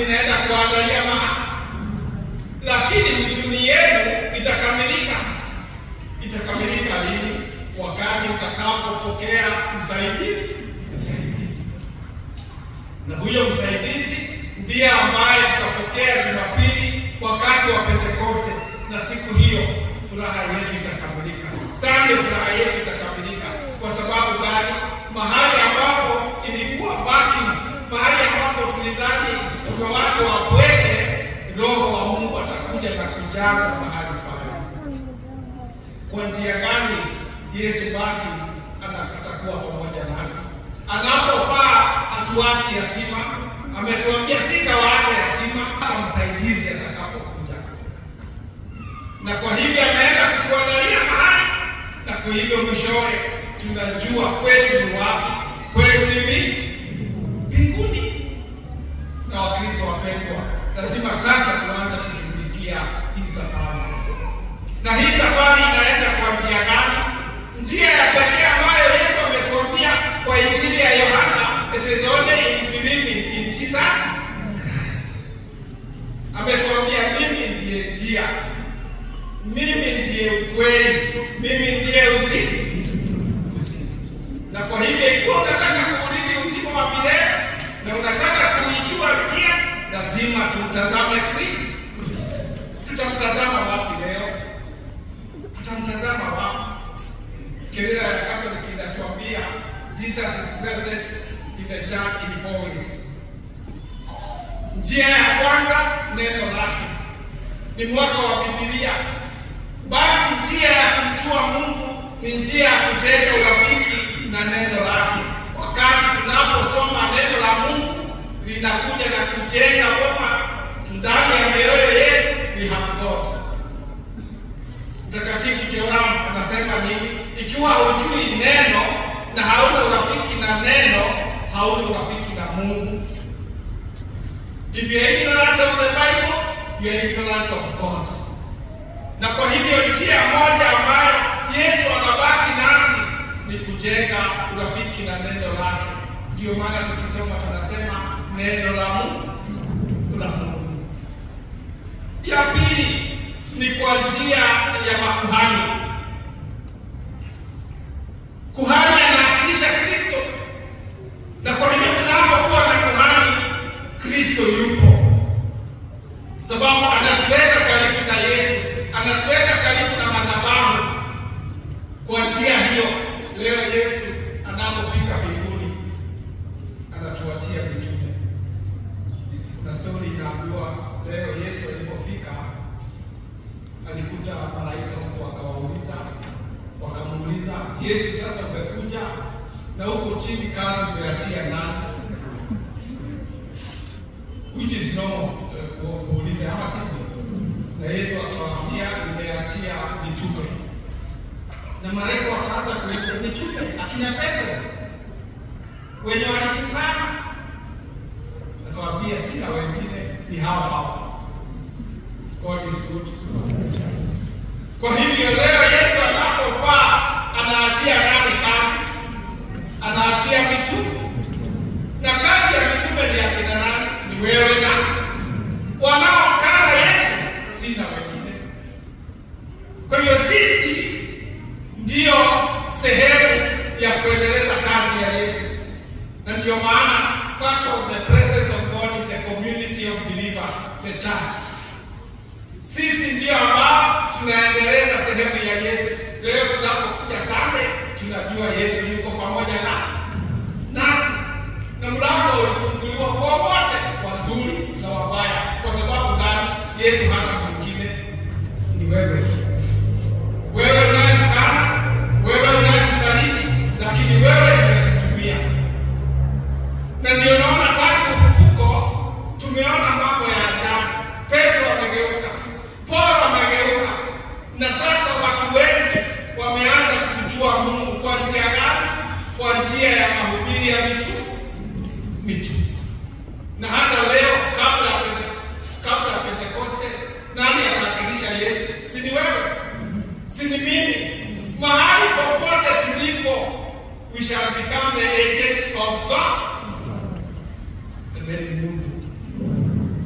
ninaenda kuangalia mahali, lakini huzuni yenu itakamilika. Itakamilika lini? Wakati mtakapopokea msaidizi, msaidizi. Na huyo msaidizi ndiye ambaye tutapokea Jumapili wakati wa Pentekoste, na siku hiyo furaha yetu itakamilika. Sande, furaha yetu itakamilika. Kwa sababu gani? Mahali ambapo ilikuwa vacuum, mahali ambapo tulidhani tumewachwa wapweke, Roho wa Mungu atakuja na kujaza mahali pale. Kwa njia gani Yesu basi ana- atakuwa pamoja nasi? Anapopaa hatuachi yatima. Ametuambia sitawaacha yatima mpaka msaidizi atakapokuja, na kwa hivyo ameenda kutuandalia mahali, na kwa hivyo mwishowe tunajua kwetu ni wapi. Kwetu ni mi- mbinguni. Na Wakristo wapendwa, lazima sasa tuanze kushughulikia hii safari na hii safari inaenda kwa njia gani? Njia ya pekee ambayo Yesu ametuambia kwa Injili ya Yohana, it is only in believing in Jesus Christ. Ametuambia mimi ndiye njia, mimi ndiye ukweli, mimi ndiye uzima. Uzima. Na kwa hivyo ikiwa unataka kuurithi uzima wa milele na unataka kuijua njia, lazima tumtazame Kristo. Tutamtazama wapi leo? tutamtazama wapi? Kelele ya Catholic inatuambia Jesus is present in the church in four ways. Njia ya kwanza neno lake, ni mwaka wa Biblia. Basi njia ya kumjua Mungu ni njia ya kujenga urafiki na neno lake. Wakati tunaposoma neno la Mungu linakuja na kujenga boma ndani ya mioyo yetu, we have God. Mtakatifu Joram anasema nini? Ikiwa hujui neno na hauna urafiki na neno, hauna urafiki na Mungu. If you are ignorant of the Bible, you are ignorant of God. Na kwa hivyo njia moja ambayo Yesu anabaki nasi ni kujenga urafiki na neno lake. Ndio maana tukisoma tunasema neno la Mungu la Mungu. Ya pili ni kwa njia ya makuhani. Kuhani anawakilisha Kristo, na kwa hivyo tunapokuwa na kuhani, Kristo yupo, sababu anatuleta karibu na Yesu, anatuleta karibu na madhabahu. Kwa njia hiyo, leo Yesu anapofika mbinguni, anatuachia mitume, na stori inaambiwa leo Yesu alipofika alikuta malaika huko, akawauliza wakamuuliza Yesu, sasa umekuja na huko chini kazi umeachia nani? Which is normal uh, ku- kuuliza ama sivyo? Na Yesu akawaambia nimeachia mitume, na malaika wakaanza kuuliza mitume, akina Petro wenye walikukana? Akawaambia sina wengine, ni hao hao. God is good. Kwa hivyo leo Yesu anapopaa anaachia nani kazi? Anaachia mitume, na kati ya mitume ni akina nani? Ni wewe na wanaomkana Yesu, sina wengine. Kwa hiyo sisi ndiyo sehemu ya kuendeleza kazi ya Yesu, na ndiyo maana part of the presence of God is a community of believers, the church. Sisi ndio ambao tunaendeleza sehemu ya Yesu. Leo tunapokuja Sunday, tunajua Yesu yuko pamoja na nasi, na mlango ulifunguliwa kwa wote, wazuri na wabaya. Kwa sababu gani? Yesu hana mwingine, ni wewe tu, wewe unayemkana, wewe unayemsaliti, lakini wewe ndiye tutumia. Na ndio naona tangu ufufuko tumeona mambo ya ajabu. Petro amegeuka, Paulo amegeuka, na sasa watu wengi wameanza kumjua Mungu kwa njia gani? Kwa njia ya mahubiri ya mitume mitume. Na hata leo kabla ya Pente- kabla ya Pentekoste, nani atawakilisha Yesu? Si ni wewe? Si ni mimi? Mahali popote tulipo, we shall become the agent of God. Semeni Mungu.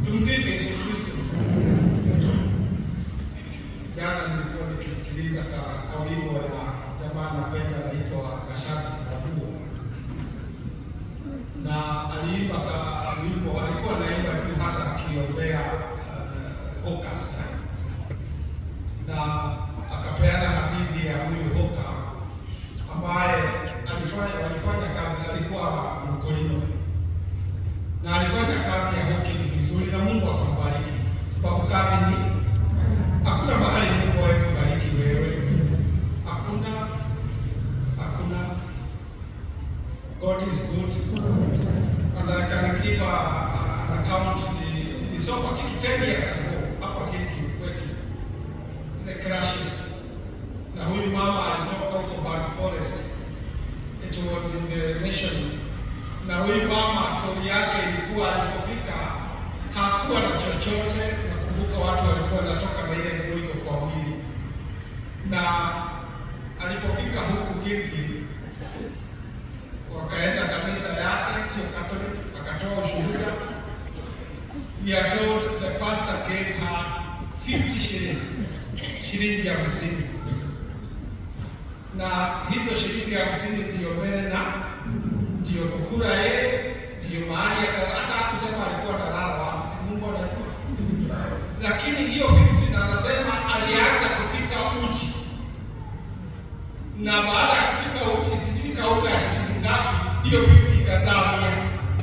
na aliimba ka wimbo, alikuwa anaimba tu hasa akiombea uh, Hokas na akapeana hadithi ya huyu Hoka ambaye alifanya walifanya kazi, alikuwa mkulima na alifanya kazi ya hawking vizuri, na Mungu akambariki, sababu kazi ni hakuna mahali Mungu hawezi kubariki wewe, hakuna hakuna. God is good and I can give a, a, an account. Ni- Nilisoma kitu 10 years ago hapa Gilgil kwetu the crashes, na huyu mama alitoka huko Bad Forest, it was in the nation na huyu mama stori yake ilikuwa alipofika hakuwa na chochote. Nakumbuka watu walikuwa wanatoka na ile nguo iko kwa mwili, na alipofika huku Gilgil wakaenda kanisa yake, sio Catholic, akatoa ushuhuda. We are told the pastor gave her 50 shillings, shilingi hamsini, na hizo shilingi hamsini ndio mbele na ndio kukula yeye, ndio mahali hata hata hakusema alikuwa analala wapi, si Mungu anajua. Lakini hiyo 50 na anasema alianza kupika uji, na baada ya kupika uji, sijui kauka ya shilingi ngapi, hiyo 50 ikazaa mia,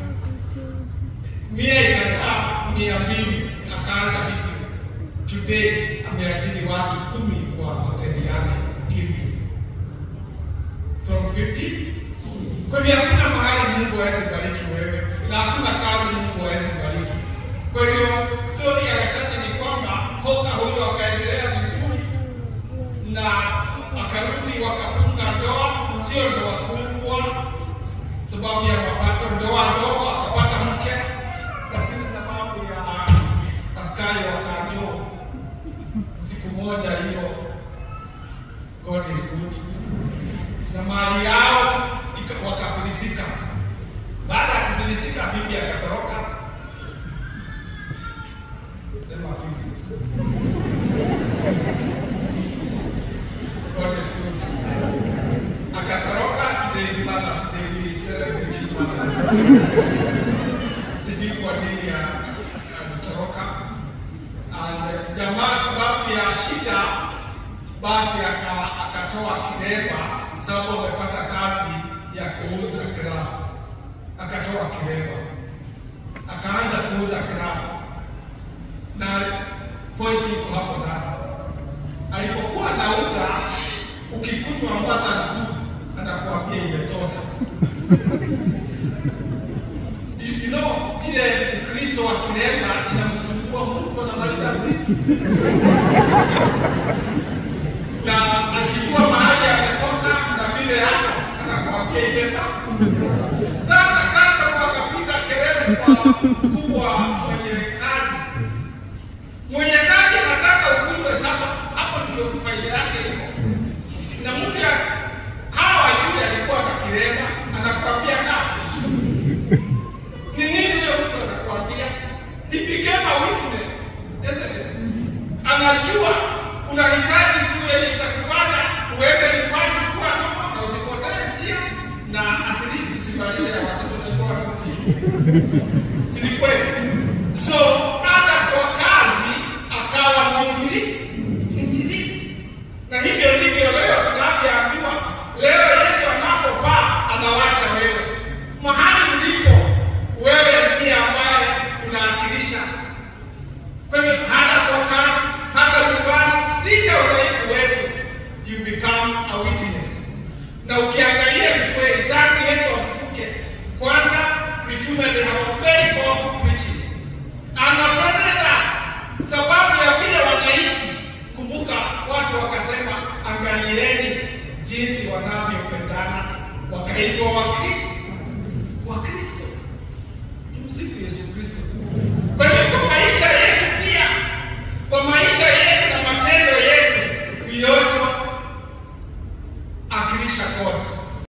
mia ikazaa mia mbili, akaanza hivi. Today ameajiri watu kumi kwa hoteli yake Gilgil from 50 kwa hivyo hakuna mahali Mungu hawezi bariki wewe na hakuna kazi Mungu hawezi bariki. Kwa hivyo stori ya Washati ni kwamba Hoka huyo akaendelea vizuri na akarudi wakafunga ndoa, sio ndoa kubwa sababu ya mapato, ndoa ndogo, akapata mke, lakini sababu ya askari wakajua siku moja hiyo, God is good na mali yao ika- wakafilisika. Baada ya kufilisika, bibi akatoroka. Sema bibi. God is good. Akatoroka, today is Mother's Day, we celebrate Mother's Day. Sijui kwa nini ya- alitoroka. And jamaa sababu ya shida basi aka- akatoa kilemba sababu amepata kazi ya kuuza krabu, akatoa kilemba akaanza kuuza krabu, na pointi iko hapo sasa. Alipokuwa anauza, ukikunywa mbadala tu anakuambia imetosha. You you know, ile Ukristo wa kilemba inamsumbua mtu anamaliza mbili na akijua mahali ametoka na vile yako anakuambia imeta. Sasa customer wakapiga kelele kwa kubwa mwenye kazi, mwenye kazi anataka ukunywe sasa, hapo ndio faida yake iko. Na mtu ya hawa juu alikuwa na kilema, anakuambia na ni nini huyo mtu anakuambia? He became a witness, isn't it? Anajua unahitaji tu yenye itakufanya uende nyumbani kuwa noma na usipotee njia na at least usimalize na watoto watakuwa wanakufichua. Si ni kweli? So hata kwa kazi akawa mwingi injilisti, na hivyo ndivyo leo tunavyoambiwa. Leo Yesu anapopaa anawacha wewe mahali ulipo, wewe ndiye ambaye unawakilisha kwa hivyo hata kwa kazi, hata nyumbani, licha ya udhaifu wetu, you become a witness. Na ukiangalia ni kweli, tangu Yesu afufuke, kwanza mitume they have a very powerful preaching. And not only that, sababu ya vile wanaishi, kumbuka watu wakasema, angalieni jinsi wanavyopendana, wakaitwa wakri